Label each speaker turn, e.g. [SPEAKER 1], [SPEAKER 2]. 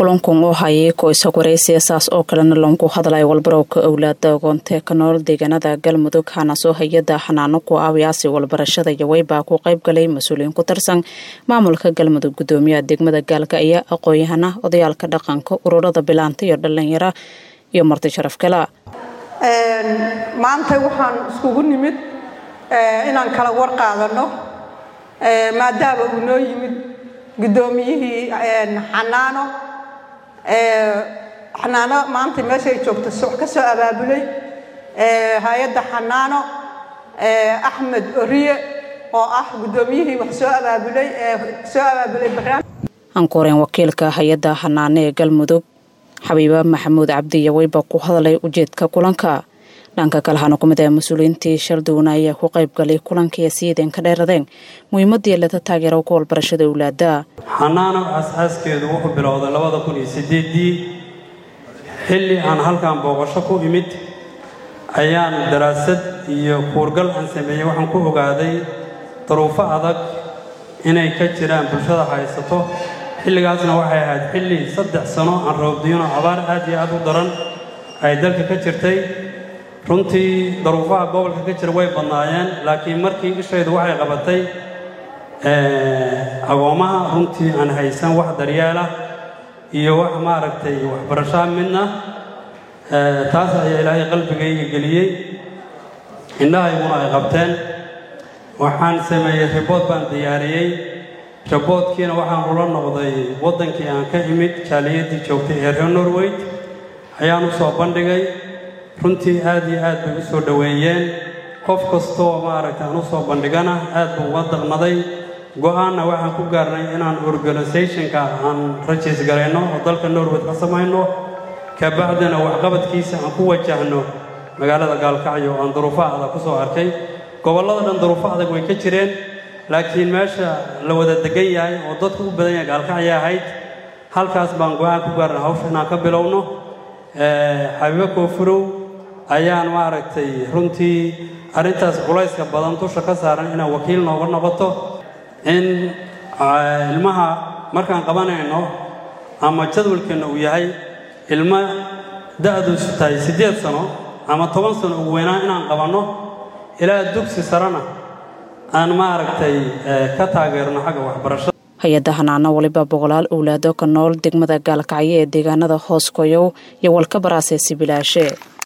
[SPEAKER 1] kulankun oo hayay ko-isag waraysiya saas oo kalena loonku hadlaya walbarowka owlaada agoonte ka nool deegaanada galmudug hanasoo hay-ada xanaano ku aawiyaasi walbarashada yawey baa ku qayb galay mas-uuliyiin ku tirsan maamulka galmudug gudoomiyaha degmada gaalka ayaa aqoon-yahana odayaalka dhaqanka ururada bilaanta iyo dhalinyara iyo marti sharaf kala
[SPEAKER 2] maanta waxaan iskugu nimid inaan kala war qaadano maadaama uu noo yimid guddoomiyihii xanaano xanaano maanta meeshay joogto wax ka soo abaabulay hay-adda xanaano axmed oriye oo ah guddoomiyihii wax soo abaabulay soo abaabulay barnaamij
[SPEAKER 1] ankuureen wakiilka hay-adda xanaano ee galmudug xabiiba maxamuud cabdi yaweyba ku hadlay ujeedka kulanka dhanka kale waxaana ku mid ah mas-uuliyiintii shalduwana ayaa ku qayb galay kulankii siideen ka dheeradeen muhiimadii leta taageero ku walbarashada owlaada
[SPEAKER 3] xanaano aas-aaskeedu wuxuu bilowday labada kun iyo sideedii xilli aan halkan booqasho ku imid ayaan daraasad iyo kuurgal aan sameeyey waxaan ku ogaaday daruufo adag inay ka jiraan bulshada haysato xilligaasna waxay ahayd xilli saddex sano aan roobdiino abaar aad iyo aad u daran ay dalka ka jirtay runtii daruufaha gobolka ka jira way badnaayeen laakiin markii ishaydu waxay qabatay agoommaha runtii aan haysan wax daryeelah iyo wax maaragtay waxbarashaa midna taas ayaa ilaahay qalbigayga geliyey indhahayguna ay qabteen waxaan sameeyey ribood baan diyaariyey riboodkiina waxaan ula noqday waddankii aan ka imid jaaliyadii joogtay ee reer norweyd ayaan u soo bandhigay runtii aad iyo aad bay u soo dhoweeyeen qof kastoo maaragta aan u soo bandhigana aad buu uga daqnaday go-aanna waxaan ku gaarnay inaan organisationka aan rajiis garayno oo dalka norwed ka samayno kabacdina waxqabadkiisa aan ku wajahno magaalada gaalkacyo aan duruufo adag ku soo arkay gobollada dhan duruufo adag way ka jireen laakiin meesha la wada degan yahay oo dadku u badan yahay gaalkacyo ahayd halkaas baan go-aan ku gaarnay hawsha inaan ka bilowno xabiibo koofurow ayaan maaragtay runtii arrintaas culayska badan dusha ka saaran inaan wakiil nooga noqoto in ilmaha markaan qabanayno ama jadwalkeenna uu yahay ilmo da-duusu tahay siddeed sano ama toban sano ugu weynaan inaan qabanno ilaa dugsi sarena aan maaragtay ka taageerno xagga waxbarashada
[SPEAKER 1] hay-adda hanaano waliba boqolaal owlaado ka nool degmada gaalkacyo ee deegaanada hoos koyow iyo walka baraasee sibilaashe